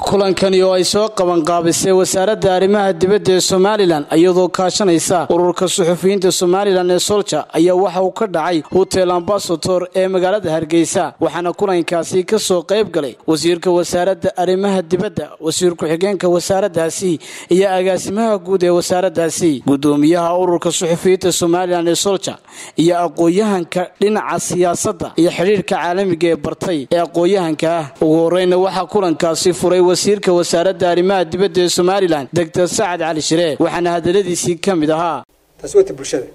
kulankani oo ay soo qabanqaabisay wasaaradda arrimaha dibadda ee somalilan iyadoo kaashanaysa ururka suxufiyiinta somalilan ee solja ayaa waxa uu ka dhacay hotel ambasator ee magaalada hargeysa waxaana kulankaasi ka soo qayb galay wasiirka wasaaradda arrimaha dibadda wasiir ku-xigeenka wasaaraddaasi iyo agaasimaha guud ee wasaaraddaasi gudoomiyaha ururka suxufiyiinta somalilan ee solja iyo aqoon-yahanka dhinaca siyaasadda iyo xidhiirka caalamiga ee bartay ee aqoon-yahanka ah ugu horeyna waxaa kulankaasi furay wasiirka wasaaradda arrimaha dibadda ee somalilan doctor sacad cali shiree waxaana hadaladiisii ka mid ahaa taasi wata bulshada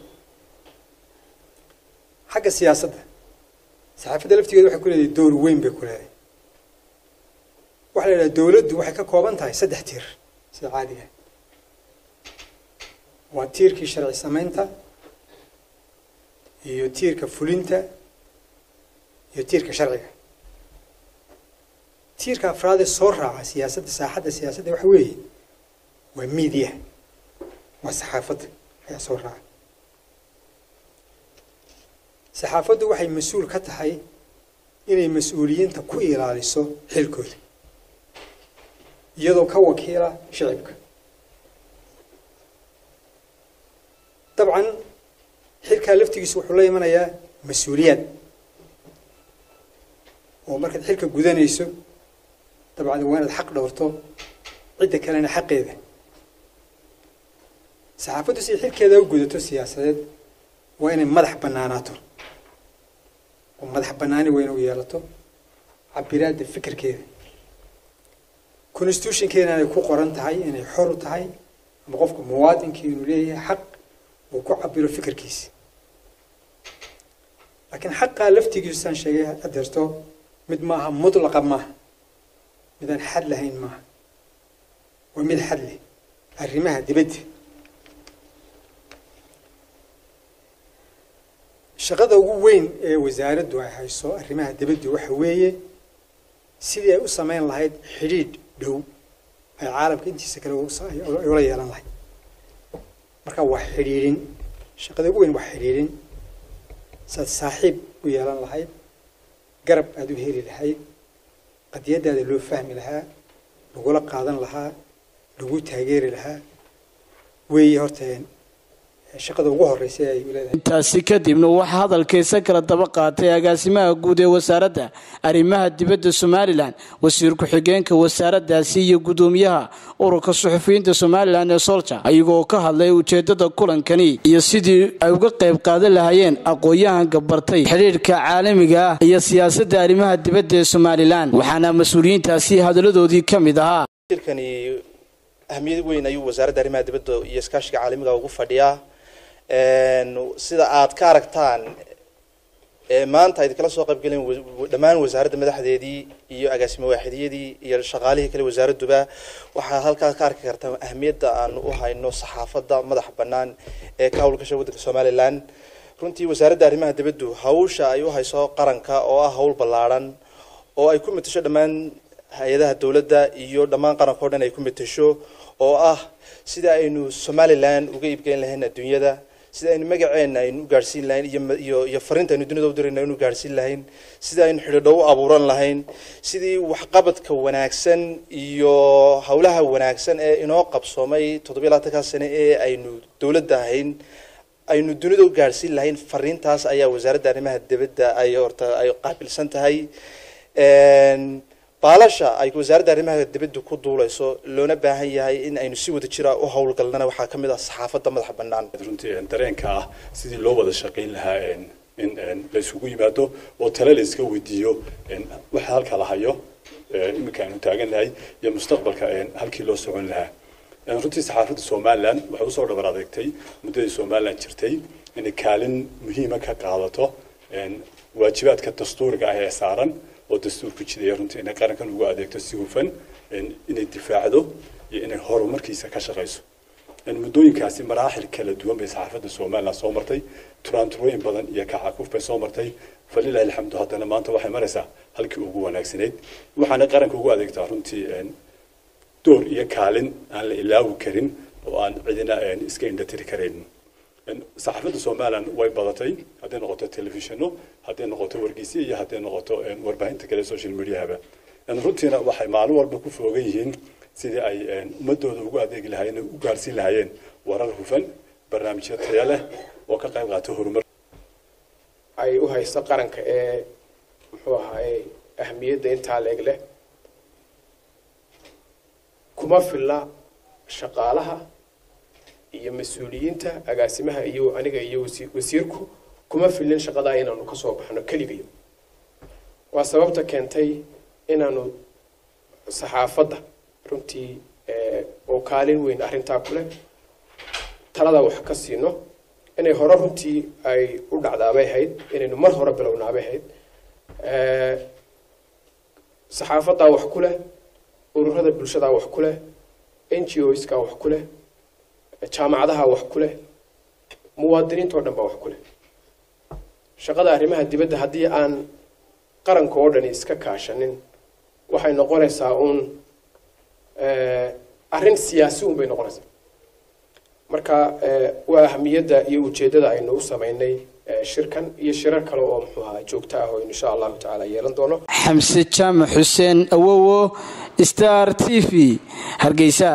xagga siyaasadda saxaafadda laftigeeda waxay ku leedahay door weyn bay ku leedahay waxaa la yidhaha dowladdu waxay ka kooban tahay saddex tiir sida caadiga waa tiirkii sharci samaynta iyo tiirka fulinta iyo tiirka sharciga tiirka afraadee soo raaca siyaasadda saaxadda siyaasadda waxa weeye waa media waa saxaafadda ayaa soo raaca saxaafaddu waxay mas-uul ka tahay inay mas-uuliyiinta ku ilaaliso xilkooda iyadoo ka wakiila shicibka dabcan xilkaa laftigiisu wuxuu la imanayaa mas-uuliyaad oo markaad xilka gudanayso dabcan waa inaad xaq dhowrto cidda kalena xaqeeda saxaafaddu siday xilkeeda u gudato siyaasadeed waa inay madax bannaanaato oo madax bannaani waa ina u yeelato cabiraadda fikirkeeda constitutionkeena inay ku qoran tahay inay xor u tahay ama qofka muwaadinkii inuu leeyahay xaq uu ku cabiro fikirkiisa laakiin xaqaa laftigiisu saan sheegay adeerto mid maaha mutlaqa maaha midaan xad lahayn maaha waa mid xad leh arrimaha dibadda shaqada ugu weyn ee wasaaraddu ay hayso arrimaha dibadda waxa weeye sidii ay u samayn lahayd xidhiidh dhow ay caalamka intiisa kale ay ula yeelan lahayd marka waa xidhiidhin shaqada ugu weyn waa xidhiidhin saad saaxiib u yeelan lahayd garab aada u heli lahayd qadiyadaada loo fahmi lahaa lagula qaadan lahaa lagu taageeri lahaa weeye horteen shaqada ugu horeysa ay leedahay intaasi kadibna waxaa hadalkaysa kala daba qaatay agaasimaha guud ee wasaaradda arrimaha dibadda somalilan wasiir ku-xigeenka wasaaraddaasi iyo gudoomiyaha ururka suxufiyiinta somalilan ee solja ayagoo ka hadlay ujeedada kulankani iyo sidii ay uga qayb qaadan lahaayeen aqoon-yahanka bartay xidhiirhka caalamiga ah iyo siyaasadda arrimaha dibadda ee somalilan waxaana mas-uuliyiintaasi hadaladoodii ka mid ahaa ahmiyad weyn ayuu wasaaradda arrimaha dibadda iyo iskaashiga caalamiga ugu fadhiyaa sida aad ka aragtaan maanta ayd kala soo qaybgaleen dhammaan wasaaradda madaxdeedii iyo agaasimo waaxidiyadii iyo shaqaalihii kale wasaaradduba waxaad halkaa ka arki kartaa ahmiyadda aanu u hayno saxaafadda madax bannaan ee ka howlgasha waddanka somalilan runtii wasaaradda arrimaha dibaddu hawsha ay u hayso qaranka oo ah hawl ballaadhan oo ay ku matasho dhammaan hay-adaha dowladda iyo dhammaan qaranka o dhan ay ku matasho oo ah sida aynu somalilan uga iibgeyn lahayn adduunyada sida aynu magaceena aynu u gaadhsiin lahayn iyo iyo fariinta aynu dunida u dirayna aynu gaadhsiin lahayn sida aynu xidhiidho u abuuran lahayn sidii waxqabadka wanaagsan iyo howlaha wanaagsan ee inoo qabsoomay toddobiya labaatankaa sane ee aynu dowladda ahayn aynu dunida u gaadhsiin lahayn fariintaas ayaa wasaaradda arrimaha dibadda ay horta ay qaabilsan tahay baalasha ay wasaaradda arrimaha dibadda ku duuleyso loona baahan yahay in aynu si wada jira u howlgalnana waxaa ka mid ah saxaafadda madaxa bannaan runtii dareenka ah sidii loo wada shaqayn lahaa in la isugu yimaado oo tale la iska weydiiyo waxa halka la hayo iminka aynu taagan lahay iyo mustaqbalka halkii loo socon lahaa runtii saxaafadda somalilan waxay usoo dhabar adeegtay muddadii somalilan jirtay inay kaalin muhiima ka qaadato waajibaadka dastuuriga ah ee saaran oo dastuurku jidaya runtii inay qarankan ugu adeegto si hufan inay difaacdo iyo inay horumarkiisa ka shaqayso muddooyinkaasi maraaxil kala duwan bay saxaafadda somalilan soo martay turaanturooyin badan iyo kacakuf bay soo martay falilahi alxamdu haddana maanta waxay maraysaa halkii ugu wanaagsanayd waxaana qaranka ugu adeegtaa runtii door iyo kaalin aan la ilaawi karin oo aan cidina iska indhatiri karayn saxaafadda somalilan way badatay hadday noqoto telefishino hadday noqoto wargeysyo iyo hadday noqoto warbaahinta kale social mediahaba runtiina waxay maalin walba ku foogan yihiin sidii ay ummadooda ugu adeegi lahaayeen u gaarsiin lahaayeen warar hufan barnaamijyo taya leh oo ka qayb qaata horumar ay u haysto qaranka ee muxuu ahaye ahmiyadda intaa leeg leh kuma filla shaqaalaha iyo mas-uuliyiinta agaasimaha iyo aniga iyo wasiirku kuma fillin shaqadaa inaanu kasoo baxno keligayo waa sababta keentay inaanu saxaafadda runtii oo kaalin weyn arrintaa kuleh talada wax ka siino inay hore runtii ay u dhacdaabay ahayd inaynu mar hore bilownaabay ahayd saxaafaddaa wax ku leh ururada bulshadaa wax ku leh n g o skaa wax ku leh jaamacadaha wax ku leh muwaadiniinta oo dhan baa wax ku leh shaqada arrimaha dibadda haddii aan qaranka oo dhani iska kaashanin waxay noqonaysaa uun arrin siyaasi un bay noqonaysaa marka waa ahamiyadda iyo ujeeddada aynu u samaynay shirkan iyo shirar kale oo muxuu ahaa joogto ah oo insha allahu tacaala yeelan doono xamse jaamac xuseen awowo star t v hargeysa